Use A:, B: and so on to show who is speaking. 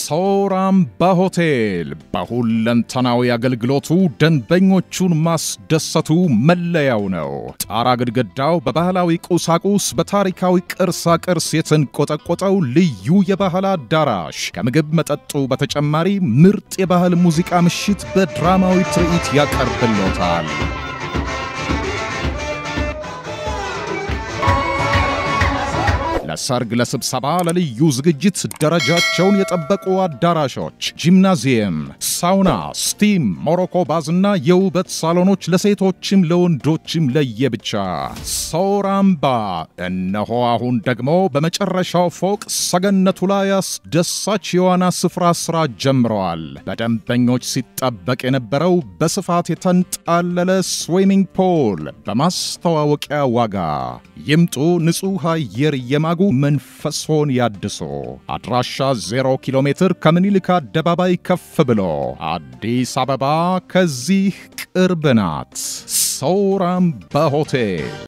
A: ሳውራምባ ሆቴል በሁለንተናዊ አገልግሎቱ ደንበኞቹን ማስደሰቱ መለያው ነው። ጣራ ግድግዳው በባህላዊ ቁሳቁስ በታሪካዊ ቅርሳ ቅርስ የተንቆጠቆጠው ልዩ የባህል አዳራሽ ከምግብ መጠጡ በተጨማሪ ምርጥ የባህል ሙዚቃ ምሽት በድራማዊ ትርኢት ያቀርብሎታል። ለሰርግ፣ ለስብሰባ፣ ለልዩ ዝግጅት ደረጃቸውን የጠበቁ አዳራሾች፣ ጂምናዚየም፣ ሳውና፣ ስቲም፣ ሞሮኮ ባዝና የውበት ሳሎኖች ለሴቶችም ለወንዶችም ለየብቻ። ሳውራምባ እነሆ አሁን ደግሞ በመጨረሻው ፎቅ ሰገነቱ ላይ አስደሳች የዋና ስፍራ ስራ ጀምረዋል። በደንበኞች ሲጠበቅ የነበረው በስፋት የተንጣለለ ስዊሚንግ ፖል በማስተዋወቂያ ዋጋ ይምጡ። ንጹሕ አየር የማጉ መንፈሶን ያድሶ። አድራሻ 0 ኪሎ ሜትር ከምኒልክ አደባባይ ከፍ ብሎ አዲስ አበባ ከዚህ ቅርብ ናት። ሳውራምባ ሆቴል